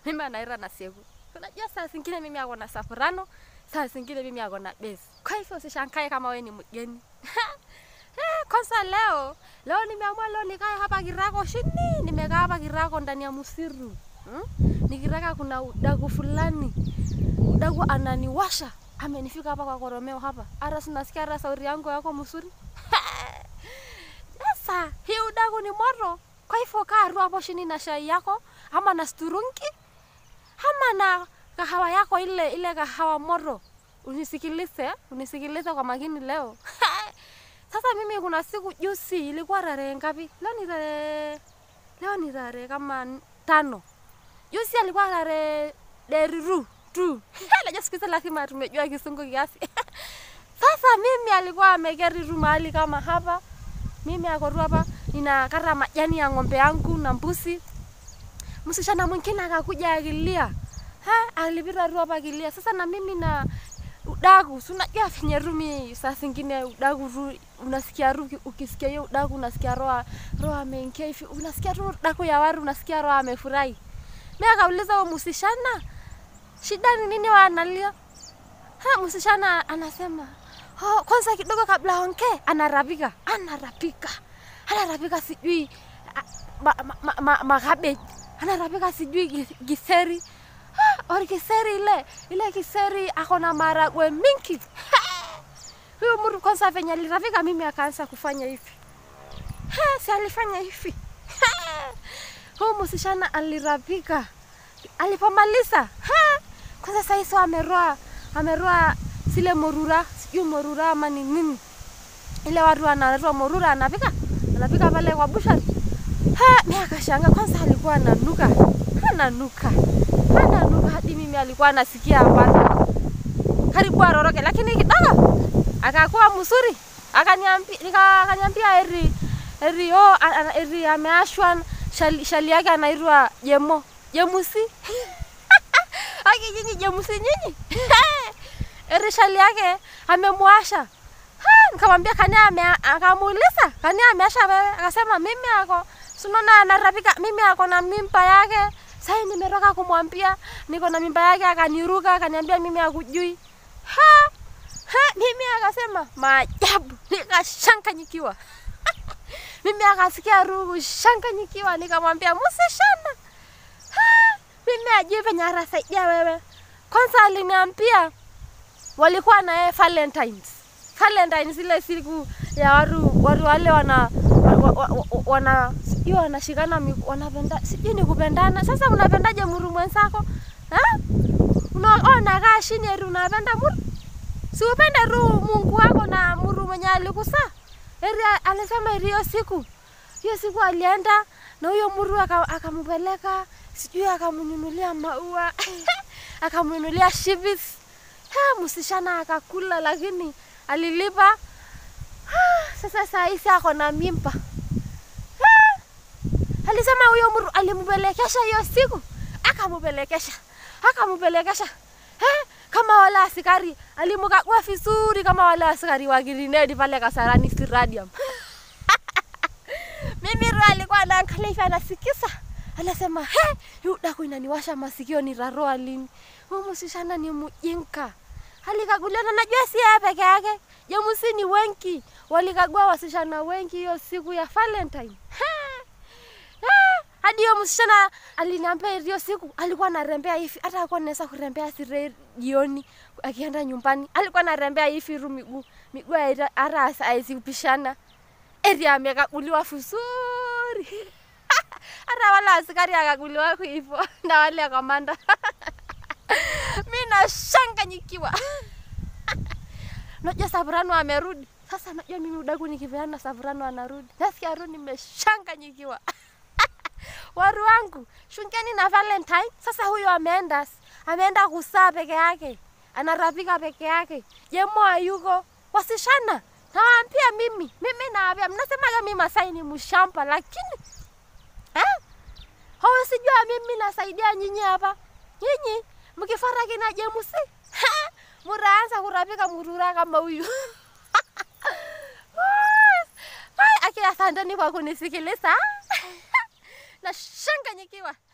mimi anaira na siku. Unajua saa zingine mimi ako na safrano, saa zingine mimi ako na base. Kwa hivyo usishangae kama wewe ni mgeni. Eh, kwanza leo leo nimeamua leo nikae hapa Kirako chini, nimekaa hapa Kirako ndani ya msiru hmm? Nikitaka kuna udaku fulani, udaku ananiwasha, amenifika hapa kwa koromeo hapa, hata sinasikia hata sauti yangu yako mzuri sasa hii udaku ni moto, kwa hivyo kaa tu hapo chini na chai yako ama na sturungi ama na kahawa yako ile ile kahawa moto, unisikilize unisikilize kwa makini leo Sasa mimi kuna siku juzi ilikuwa tarehe ngapi? Leo ni tarehe leo ni tarehe kama n- tano. Juzi alikuwa tarehe deriru tu. Najua siku hizi lazima tumejua kisungu kiasi. Sasa mimi alikuwa ameketi tu mahali kama hapa. Mimi ako tu hapa ninakata majani ya ng'ombe yangu na mbuzi. Msichana mwingine akakuja akilia. Ha, alipita tu hapa akilia. Sasa na mimi na udaku, si unajua venye rumi saa zingine udaku tu unasikia tu uki- ukisikia hiyo udaku unasikia roho roho ameingia hivi, unasikia tu udaku ya waru, unasikia roho amefurahi. Mimi akauliza huyo msichana, shida ni nini wanalia? Ha, msichana anasema oh, kwanza kidogo kabla aongee anarapika, anarapika, anarapika sijui ah, ma, ma, ma, ma, makabeji, anarapika sijui gi- giseri Ah, ori kiseri ile ile kiseri ako na maragwe mingi huyo mtu kwanza venye alirafika mimi akaanza kufanya hivi Ha, si alifanya hivi huyu msichana alirapika alipomaliza ha, kwanza sahiso ameroa ameroa zile morura sijui morura ama ni nini ile watu wanatoa morura anapika anapika pale kwa bushari Ha, mimi akashanga kwanza alikuwa ananuka. Ananuka. Ananuka hadi mimi alikuwa anasikia hapana. Karibu aroroke lakini kidogo akakuwa mzuri. Akaniambia nika akaniambia eri eri oh a- a- eri ameashwa shali, shali yake anaitwa Jemo. Jemusi. Aki nyinyi Jemusi nyinyi. eri shali yake amemwasha. Ha, nikamwambia kani ame akamuuliza kani ameasha wewe akasema mimi ako sunona anarapika mimi ako na mimba yake sai nimetoka kumwambia niko na mimba yake akaniruka akaniambia mimi akujui ha ha mimi akasema maajabu nikashanganyikiwa mimi akasikia rugu shanganyikiwa nikamwambia msishana ha mimi ajui venye anasaidia wewe kwanza aliniambia walikuwa na yeye Valentines. Valentines ile siku ya watu watu wale wana wa- wa- wa- wana sijui wanashikana mi- wanapenda sijui ni kupendana. Sasa unapendaje muru mwenzako? Ha? Unaona kaa chini eti unapenda muru? Si upende tu Mungu wako na muru mwenye alikusaa. Eri alisema eri hiyo siku hiyo siku alienda na huyo muru aka- akampeleka sijui akamnunulia maua akamnunulia shivits Ha, msichana akakula lakini alilipa. Ha, Sasa saa hizi ako na mimba. Ha, Alisema huyo mtu alimpelekesha hiyo siku, akampelekesha, akampelekesha. Ha, kama wale askari alimkagua vizuri kama wale askari wa Girinedi pale Kasarani Stadium. Mimi ro alikuwa anaangalia hivi anasikiza. Anasema, "He, yu daku inaniwasha masikio nitaroa lini?" Huyu msichana ni mjinga. Alikaguliwa na najua si yeye peke yake. Jamusi ni wengi. Walikagua wasichana wengi hiyo siku ya Valentine. Ha! Ah, Hadi hiyo msichana aliniambia hiyo siku alikuwa anarembea hivi, hata alikuwa anaweza kurembea sire jioni akienda nyumbani. Alikuwa anarembea hivi ru miguu miguu haita- hata haizipishana. Eti amekaguliwa vizuri. hata wale askari akaguliwa hivyo na wale kamanda. mi nashanganyikiwa. Najua Savrano amerudi sasa. Najua mimi udaku nikipeana Savrano anarudi, nasikia tu nimeshanganyikiwa. Waru wangu shungeni na Valentine. Sasa huyo ameenda ameenda kusaa peke yake, anarapika peke yake, Jemo hayuko. Wasishana nawaambia mimi, mimi nawaambia, mnasemaga mimi Masai ni mshamba, lakini eh? hawasijua mimi nasaidia nyinyi hapa. Nyinyi mkifara kina Jemusi muraanza kurapika murura kama huyu. Ai, Aki, asanteni kwa kunisikiliza. Nashanganyikiwa.